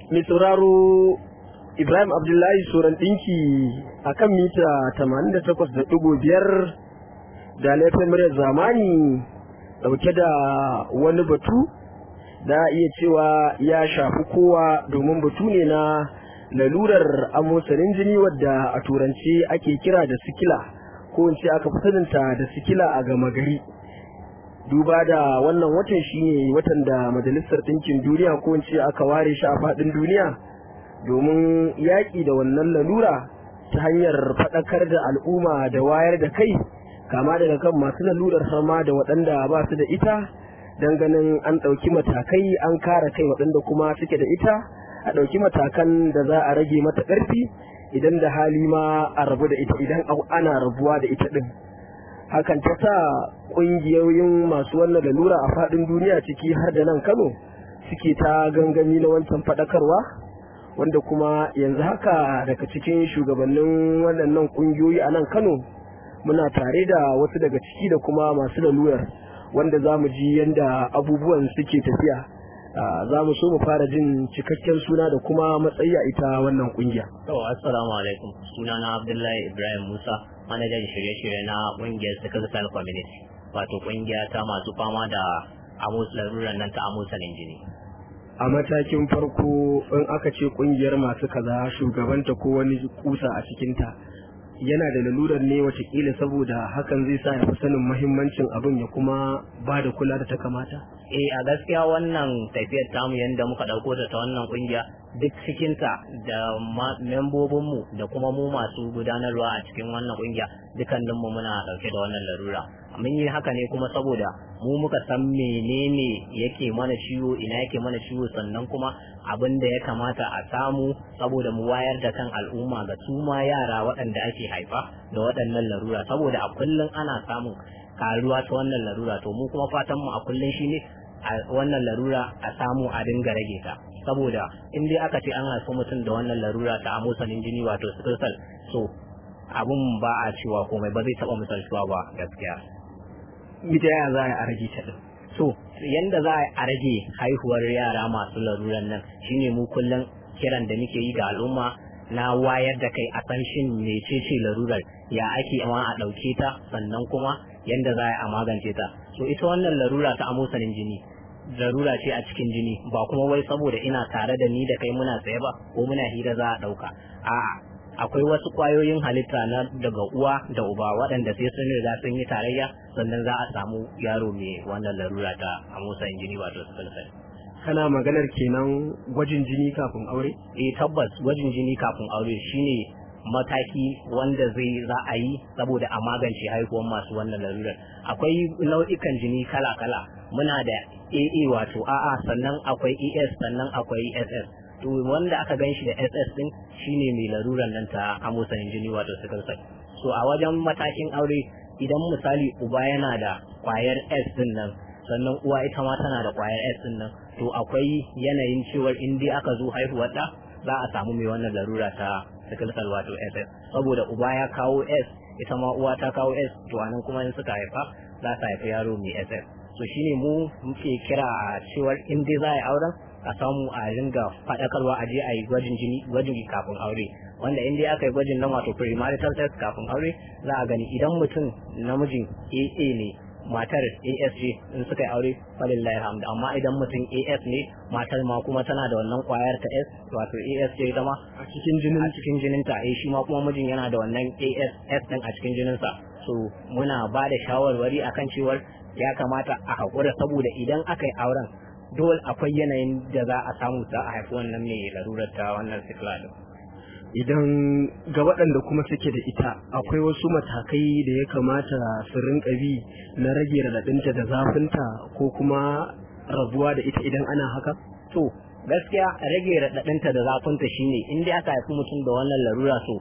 mai sauraro Ibrahim Abdullahi Soran ɗinki a kan mita 88.5 da laifin muryar zamani ɗauke da wani batu da iya cewa ya shafi kowa domin batu ne na lalurar amosarin jini wadda a turanci ake kira da sikila ko in ce aka fi saninta da sikila a gama gari. duba da wannan watan shine watan da majalisar ɗinkin duniya ko in ce aka ware shi a faɗin duniya domin yaƙi da wannan lalura ta hanyar faɗakar da al'umma da wayar da kai kama daga kan masu lalurar sama da waɗanda ba su da ita don ganin an ɗauki matakai an kare kai waɗanda kuma suke da ita a ɗauki matakan da za a rage mata ƙarfi idan da hali ma a rabu da ita idan ana rabuwa da ita ɗin hakan ta sa ƙungiyoyin masu wannan lalura a faɗin duniya ciki har da nan kano suke ta gangami na wancan faɗakarwa wanda kuma yanzu haka daga cikin shugabannin waɗannan ƙungiyoyi a nan kano muna tare da wasu daga ciki da kuma masu lalurar wanda za mu ji yadda abubuwan suke tafiya za mu so mu fara jin cikakken suna da kuma matsayi a ita wannan ƙungiya. assalamu alaikum sunana abdullahi ibrahim musa manajan shirye-shirye na ƙungiyar sickle community wato ƙungiya ta masu fama da amus laruran nan ta amusanin jini a matakin farko in aka ce ƙungiyar masu kaza shugabanta ko wani kusa a cikinta yana da lalurar ne watakila saboda hakan zai sa ya fi sanin mahimmancin abin ya kuma ba da kula da ta kamata eh a gaskiya wannan tafiyar tamu yadda muka ɗauko ta ta wannan ƙungiya duk cikinta da membobinmu da kuma mu masu gudanarwa a cikin wannan ƙungiya dukkaninmu muna ɗauke da wannan larura mun yi haka ne kuma saboda mu muka san menene yake mana ciwo ina yake mana ciwo sannan kuma abin da ya kamata a samu saboda mu wayar da kan al'umma ga su ma yara waɗanda ake haifa da waɗannan larura saboda a kullum ana samun karuwa ta wannan larura to mu kuma fatan mu a kullum shine a wannan larura a samu a dinga rage ta saboda in dai aka ce an haifi mutum da wannan larura ta amosanin jini wato sickle cell so abun ba a cewa komai ba zai taɓa misaltuwa ba gaskiya ita yaya za a rage ta din so yanda za a rage haihuwar yara masu laruran nan shine mu kullum kiran da muke yi ga al'umma na wayar da kai a san shin mecece larurar ya ake ma a ɗauke ta sannan kuma yanda za a magance ta so ita wannan larura ta amosanin jini larura ce a cikin jini ba kuma wai saboda ina tare da ni da kai muna tsaye ba ko muna hira za a ɗauka a'a akwai wasu kwayoyin halitta na daga uwa da uba waɗanda sai sun riga sun yi tarayya sannan za a samu yaro mai wannan larura ta amosanin jini wato sickle cell kana maganar kenan gwajin jini kafin aure eh tabbas gwajin jini kafin aure shine mataki wanda zai za a yi saboda a magance haihuwar masu wannan larurar akwai nau'ikan jini kala-kala muna da AA wato AA sannan akwai ES sannan akwai SS to wanda aka gan shi da SS din shine mai larurar nan ta amosanin jini wato sickle cell so a wajen matakin aure idan misali uba yana da kwayar S din nan sannan uwa ita ma tana da kwayar S din nan to akwai yanayin cewar in dai aka zo haihuwar da za a samu mai wannan larura ta sickle cell wato SS saboda uba ya kawo S ita ma uwa ta kawo S to anan kuma in suka haifa za ta haifi yaro mai SS so shine mu muke kira a cewar in dai za a yi auren a samu a ringa faɗakarwa a je a yi gwajin jini gwajin kafin aure wanda in dai aka yi gwajin nan wato premarital test kafin aure za a gani idan mutum namijin AA ne matar AS ce in suka yi aure falillahi hamdu amma idan mutum AS ne matar ma kuma tana da wannan kwayar ta S wato AS ce ita ma a cikin jinin a cikin jinin ta eh shi ma kuma mijin yana da wannan AS S din a cikin jinin sa so muna ba da shawarwari akan cewar ya kamata a haƙura saboda idan aka yi auren dole akwai yanayin da za a samu za a haifi wannan mai larurar ta wannan sikila din idan ga waɗanda kuma suke da ita akwai wasu matakai da ya kamata su rinka bi na rage raɗaɗinta da zafinta ko kuma rabuwa da ita idan ana haka? to gaskiya rage raɗaɗinta da zafinta shine in dai aka haifi mutum da wannan larura so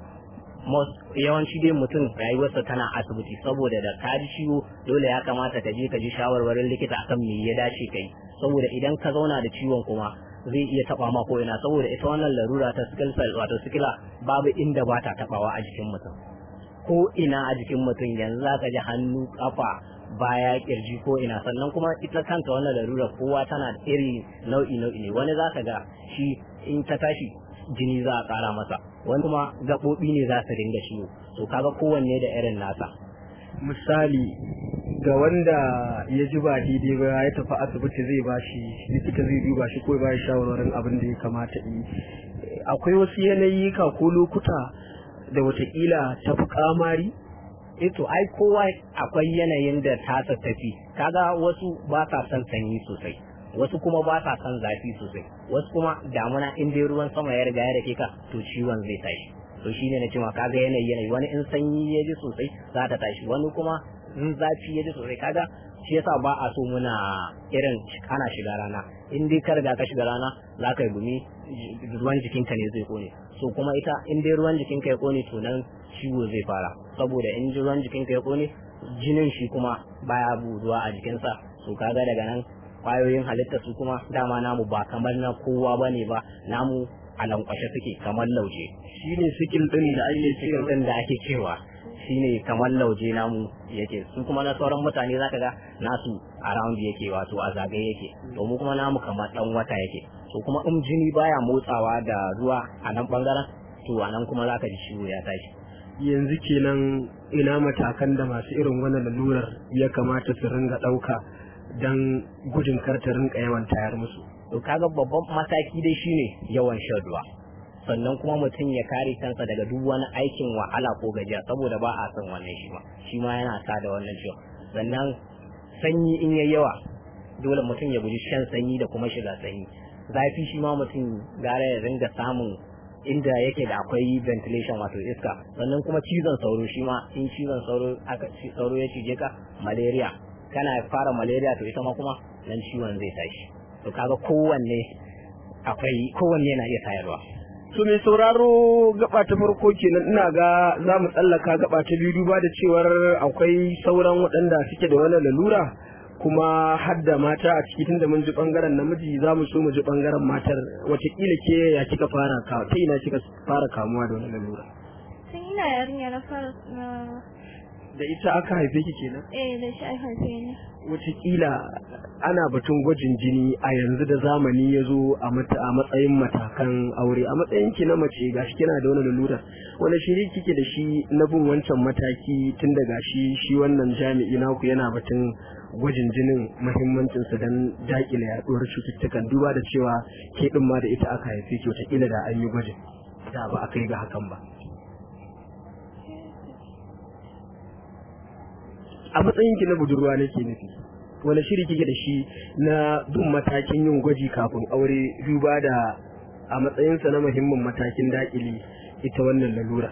yawanci dai mutum rayuwarsa tana asibiti saboda da ka ji ciwo dole ya kamata ka je ka ji shawarwarin likita akan me ya dace kai saboda idan ka zauna da ciwon kuma zai iya taba ma ko ina saboda ita wannan larura ta sickle cell wato sikila babu inda ba ta tabawa a jikin mutum ko ina a jikin mutum yanzu za ka ji hannu kafa baya kirji ko ina sannan kuma ita kanta wannan larura kowa tana da iri nau'i nau'i ne wani za ka ga shi in ta tashi jini za a ƙara masa wani kuma gaɓoɓi ne za su dinga ciwo to kaga kowanne da irin nasa misali ga wanda ya ji ba daidai ba ya tafi asibiti zai ba shi likita zai duba shi ko ya ba shi shawarwarin abin da ya kamata yi akwai wasu yanayi ka ko lokuta da watakila tafi kamari eh to ai kowa akwai yanayin da tasa tafi kaga wasu ba sa son sanyi sosai wasu kuma ba sa son zafi sosai wasu kuma damuna in dai ruwan sama ya riga ya rake ka to ciwon zai tashi to shine na cewa kaga yanayi yanayi wani in sanyi ya ji sosai za ta tashi wani kuma in zafi ya ji sosai kaga shi yasa ba a so muna irin ana shiga rana in dai ka riga ka shiga rana za ka yi gumi ruwan jikinka ne zai kone so kuma ita in dai ruwan jikinka ya kone to nan ciwo zai fara saboda in ji ruwan jikinka ya kone jinin shi kuma baya buduwa a jikinsa so kaga daga nan kwayoyin halitta su kuma dama namu ba kamar na kowa bane ba namu a lankwashe suke kamar lauje shine sikil din da ake cikin din da ake cewa shine kamar lauje namu yake su kuma na sauran mutane zaka ga nasu around yake wato a zagaye yake to mu kuma namu kamar dan wata yake to kuma in jini baya motsawa da ruwa a nan bangaren to a nan kuma zaka ji ciwo ya tashi yanzu kenan ina matakan da masu irin wannan lalurar ya kamata su ringa ɗauka don gudun karta rinka yawan tayar musu to kaga babban mataki dai shine yawan shan ruwa sannan kuma mutum ya kare kansa daga duk wani aikin wahala ko gajiya saboda ba a son wannan shi ma shi ma yana sa da wannan ciwon sannan sanyi in yayi yawa dole mutum ya guji shan sanyi da kuma shiga sanyi zafi shi ma mutum gara ya ringa samun inda yake da akwai ventilation wato iska sannan kuma cizon sauro shi ma in cizon sauro aka sauro ya cije ka malaria kana fara malaria to ita ma kuma nan ciwon zai tashi to kaga kowanne akwai kowanne yana iya tayarwa to mai sauraro gaba ta farko kenan ina ga za mu tsallaka gaba ta biyu duba da cewar akwai sauran waɗanda suke da wannan lalura kuma har da mata a ciki tunda mun ji bangaren namiji za mu so mu ji bangaren matar watakila ke ya kika fara ka ta ina kika fara kamuwa da wannan lalura tun ina yarinya na fara na da ita aka haife ki kenan eh da shi aka haife ni watakila ana batun gwajin jini a yanzu da zamani ya zo a matsayin matakan aure a matsayin ki na mace gashi kina da wani lalura wani shiri kike da shi na bin wancan mataki tun da gashi shi wannan jami'i naku yana batun gwajin jinin muhimmancinsa don dakile yaduwar cututtukan duba da cewa ke din ma da ita aka haife ki watakila da an yi gwajin da ba a kai ga hakan ba a matsayin ki na budurwa nake nufi wani shiri kike da shi na bin matakin yin gwaji kafin aure duba da a matsayinsa na muhimmin matakin dakile ita wannan lalura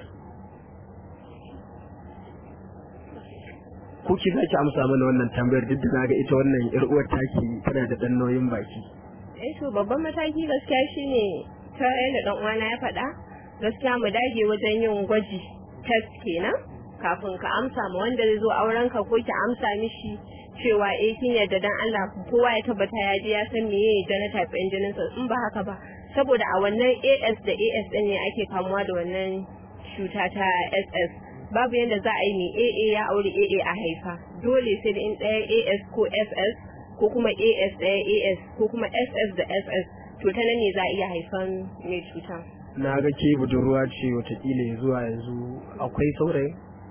ko ki zaki amsa mana wannan tambayar duk da na ga ita wannan yar uwar taki tana da dan nauyin baki eh to babban mataki gaskiya shine ta yadda dan uwana ya faɗa gaskiya mu dage wajen yin gwaji test kenan kafin ka amsa ma wanda zai zo auren ka ko ki amsa mishi cewa eh kin yarda dan Allah kowa ya tabbata ya je ya san meye genotype ɗin jinin sa in ba haka ba saboda a wannan AS da AS ɗin ne ake kamuwa da wannan cuta ta SS babu yadda za a yi mai AA ya aure AA a haifa dole sai da in ɗaya AS ko SS ko kuma AS ɗaya AS ko kuma SS da SS to ta nan ne za a iya haifan mai cuta. na ga ke budurwa ce watakila ya zuwa yanzu akwai saurayi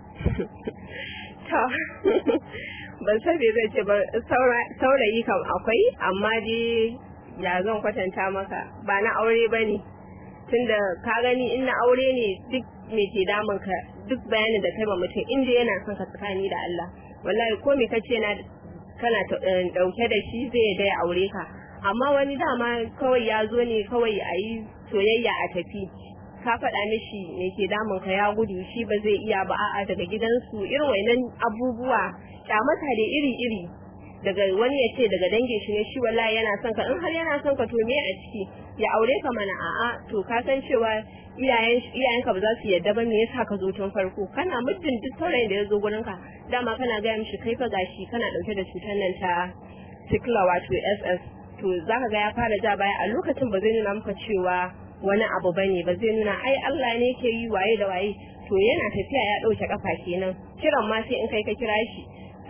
To, ban san me zai ce ba saurayi kam akwai amma dai ya zan kwatanta maka ba na aure ba ne tunda ka gani in na aure ne duk me ke damun ka duk bayanin da kai ma mutum inda yana son ka tsakani da Allah wallahi ko me kace na kana dauke da shi zai da ya aure ka amma wani dama kawai ya zo ne kawai a yi soyayya a tafi ka faɗa mishi me ke damun ka ya gudu shi ba zai iya ba a'a daga gidansu irin wainan abubuwa kyamata da iri iri daga wani ya ce daga dangin shi ne shi wallahi yana son ka in har yana son ka to me a ciki ya aure ka mana a'a to ka san cewa iyayen iyayenka ba za su yarda ba me yasa ka zo tun farko kana muddin duk saurayin da ya zo gurin ka dama kana gaya mishi kai fa gashi kana dauke da cutar nan ta sikla wato SS to zaka ga ya fara ja baya a lokacin ba zai nuna maka cewa wani abu bane ba zai nuna ai Allah ne ke yi waye da waye to yana tafiya ya dauke kafa kenan kiran ma sai in kai ka kira shi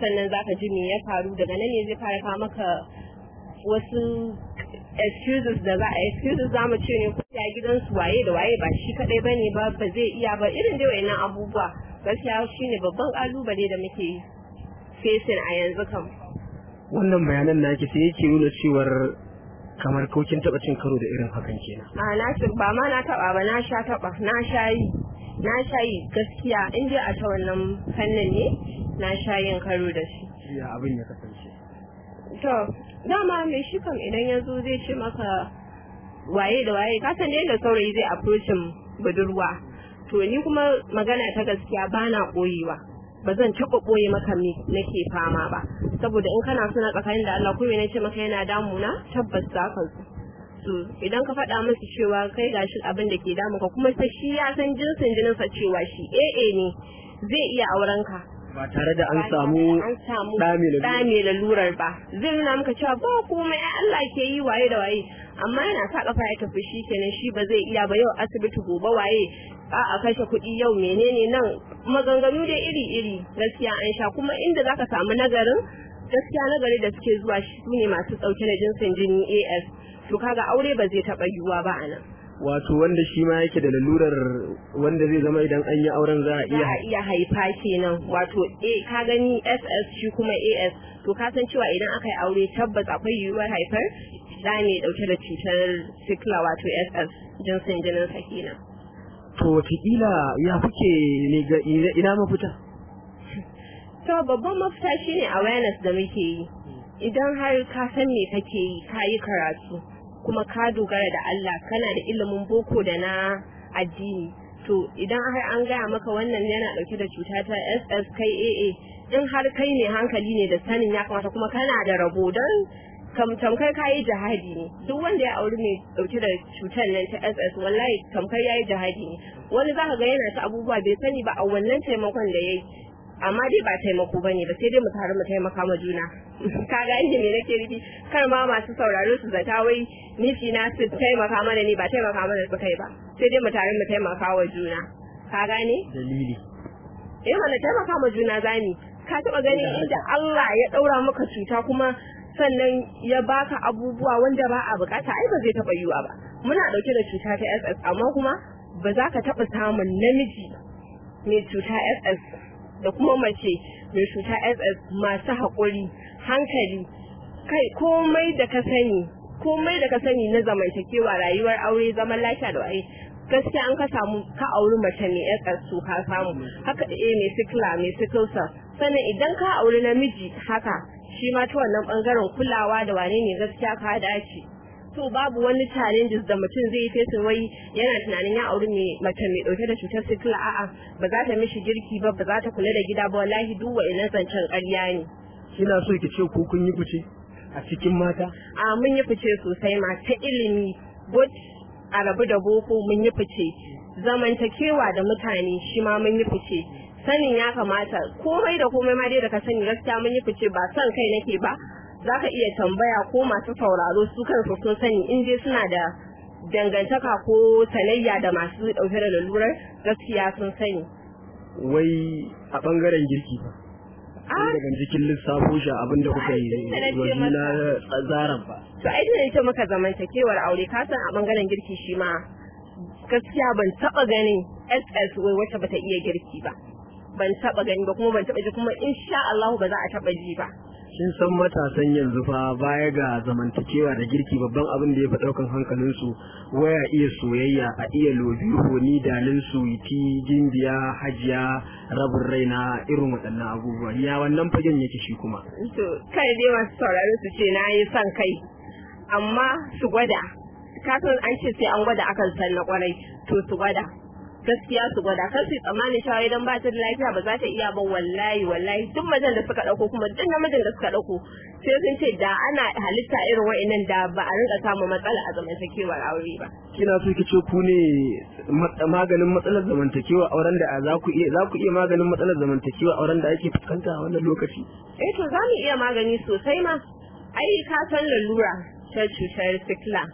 sannan zaka ji me ya faru daga nan ne zai fara kawo maka wasu excuses da za a excuses za mu ce ne ko ya gidansu waye da waye ba shi kadai bane ba ba zai iya ba irin dai wayannan abubuwa gaskiya shine babban kalubale da muke facing a yanzu kam wannan bayanan naki sai yake nuna cewar kamar kokin taba cin karo da irin hakan kenan a na ba ma na taba ba na sha taba na sha yi na sha yi gaskiya in dai a ta wannan fannin ne na sha yin karo da shi ya abin ya kasance to dama mai shi kam idan ya zo zai ce maka waye da waye ka san yadda saurayi zai approachin budurwa to ni kuma magana ta gaskiya ba na koyewa ba zan taɓa ɓoye maka me nake fama ba saboda in kana suna tsakanin da Allah ko me nace maka yana damuna tabbas za ka zo to idan ka faɗa musu cewa kai gashi abin da ke damu ka kuma sai shi ya san jinsin jinin sa cewa shi AA ne zai iya auren ka ba tare da an samu an samu ɗa mai lalura. ɗa mai lalurar ba zai nuna maka cewa ba komai ai Allah ke yi waye da waye amma yana sa kafa ya tafi shi kenan shi ba zai iya ba yau asibiti gobe waye a a kashe kuɗi yau menene nan maganganu dai iri iri gaskiya an sha kuma inda zaka samu nagarin gaskiya nagari da suke zuwa shi su ne masu ɗauke da jinsin jini AS to kaga aure ba zai taɓa yiwuwa ba a nan wato wanda shi ma yake da lalurar wanda zai zama idan an yi auren za a za iya a iya haifa kenan wato a ka gani ss shi kuma as to ka san cewa idan aka yi aure tabbas akwai yiwuwar haifar da ne dauke da cutar sikla wato ss jinsin jinin sa kenan to wataƙila ya kuke ne ga ina- ina mafita to babban mafita shine awareness da muke yi idan har ka san me kake yi ka yi karatu kuma ka dogara da Allah kana da ilimin boko da na addini to idan har an gaya maka wannan yana dauke da cuta ta SS kai AA in har kai ne hankali ne da sanin ya kamata kuma kana da rabo don kam tamkar kayi jihadi ne duk wanda ya auri mai dauke da cutar nan ta SS wallahi tamkar yayi jihadi ne wani zaka ga yana ta abubuwa bai sani ba a wannan taimakon da yayi amma dai ba taimako bane ba sai dai mu tare mu taimaka ma juna ka ga inda me nake nufi kar ma masu sauraro su zata wai nufi na su taimaka mana ne ba taimaka mana su kai ba sai dai mu tare mu taimaka wa juna ka gane dalili eh mana taimaka ma juna zani ka taba ganin inda Allah ya daura maka cuta kuma sannan ya baka abubuwa wanda ba a bukata ai ba zai taba yiwa ba muna dauke da cuta ta SS amma kuma ba za ka taba samun namiji mai cuta SS da kuma mace mai cuta SS masu haƙuri hankali kai komai da ka sani komai da ka sani na zamantakewa rayuwar aure zaman lafiya da waye gaskiya an ka samu ka auri mace mai SS to ka samu haka eh mai sikla mai sickle cell sannan idan ka auri namiji haka shi ma ta wannan bangaren kulawa da wane ne gaskiya ka dace to babu wani challenges da mutum zai face wai yana tunanin ya auri mai mace mai dauke da cutar sikila a'a ba za ta mishi girki ba ba za ta kula da gida ba wallahi duk wa'annan zancen ƙarya ne kina so ki ce ko kun yi fice a cikin mata a mun yi fice sosai ma ta ilimi both a rabu da boko mun yi fice zamantakewa da mutane shi ma mun yi fice sanin ya kamata komai da komai ma dai da ka sani gaskiya mun yi fice ba son kai nake ba za ka iya tambaya ko masu sauraro su kansu sun sani in dai suna da dangantaka ko sanayya da masu ɗauke da lalurar gaskiya sun sani wai a bangaren girki ba Ah. daga jikin lissafo shi abinda kuka yi Ai, tunda na ce wa juna tsazaran ba to ai da ita maka zamantakewar aure ka san a bangaren girki shi ma gaskiya ban taba ganin SS wai wacce bata iya girki ba ban taba gani ba kuma ban taba ji kuma insha Allah ba za a taba ji ba kin san matasan yanzu fa baya ga zamantakewa da girki babban abin da ya fi ɗaukan hankalinsu waya iya soyayya a iya lobi honi dalin suwiti gimbiya hajiya rabin raina irin waɗannan abubuwa ya wannan fagen yake shi kuma to kai dai masu sauraro su ce na yi son kai amma su gwada ka san an ce sai an gwada akan san na kwarai to su gwada gaskiya su gwada kan su tsammanin cewa idan ba ta da lafiya ba za ta iya ba wallahi wallahi duk mazan da suka dauko kuma duk namijin da suka dauko sai sun ce da ana halitta irin wa'annan da ba a rinka samun matsala a zamantakewar aure ba kina so ki ce ku ne mat- maganin matsalar zamantakewa auren da za ku iya za ku iya maganin matsalar zamantakewa auren da ake fuskanta a wannan lokaci eh to za mu iya magani sosai ma ai ka san lalura ta cutar sikla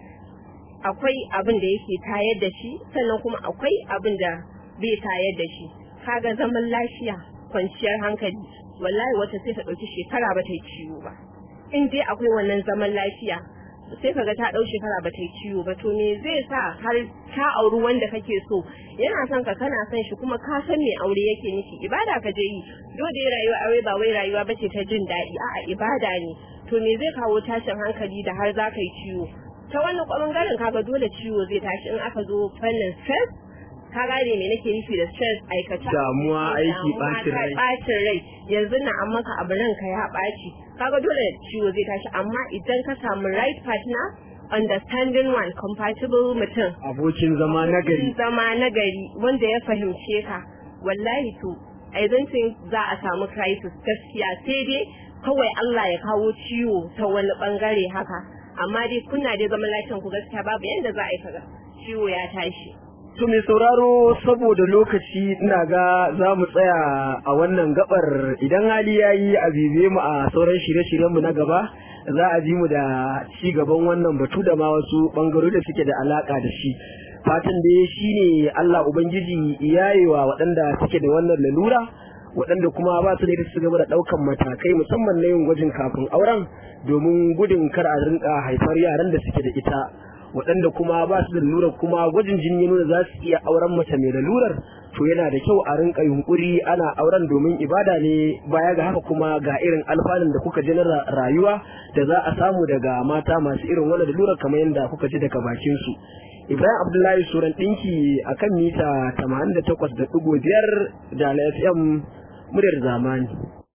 akwai abin da yake tayar da shi sannan kuma akwai abin da bai tayar da shi kaga zaman lafiya kwanciyar hankali wallahi wata sai ta ɗauki shekara ba ta yi ciwo ba in dai akwai wannan zaman lafiya sai kaga ta ɗau shekara ba ta yi ciwo ba to me zai sa har ka auri wanda kake so yana son ka kana son shi kuma ka san me aure yake nufi ibada ka je yi dole rayuwa aure ba wai rayuwa bace ta jin daɗi a'a ibada ne to me zai kawo tashin hankali da har za ka yi ciwo ta wannan ɓangaren kaga dole ciwo zai tashi in aka zo fannin stress ka gane me nake nufi da stress aikata Damuwa, aiki, ɓacin rai. ɓacin rai yanzu na an maka abu ranka ya ɓaci kaga dole ciwo zai tashi amma idan ka samu right partner understanding one compatible mutum abokin zama na gari zama nagari wanda ya fahimce ka wallahi to I don't think za a samu crisis gaskiya sai dai kawai Allah ya kawo ciwo ta wani bangare haka amma dai kuna dai zaman lafiyan ku gaskiya babu yanda za a yi kaga ciwo ya tashi To mai sauraro saboda lokaci ina ga za mu tsaya a wannan gabar idan hali ya yi a bibe mu a sauran shirye-shiryenmu na gaba za a ji mu da ci gaban wannan batu da ma wasu bangarori da suke da alaka da shi. Fatan da shi ne Allah Ubangiji yayewa waɗanda suke da wannan lalura waɗanda kuma ba su da su gaba da ɗaukan matakai musamman na yin gwajin kafin auren domin gudun kar a rinka haifar yaran da suke da ita. waɗanda kuma ba su da lalurar kuma gwajin jini ya nuna za su iya auren mace mai lalurar to yana da kyau a rinka yunkuri ana auren domin ibada ne baya ga haka kuma ga irin alfanun da kuka ji na rayuwa da za a samu daga mata masu irin wannan lalurar kamar yadda kuka ji daga bakin su Ibrahim Abdullahi Suran ɗinki a kan mita 88.5 da FM muryar zamani.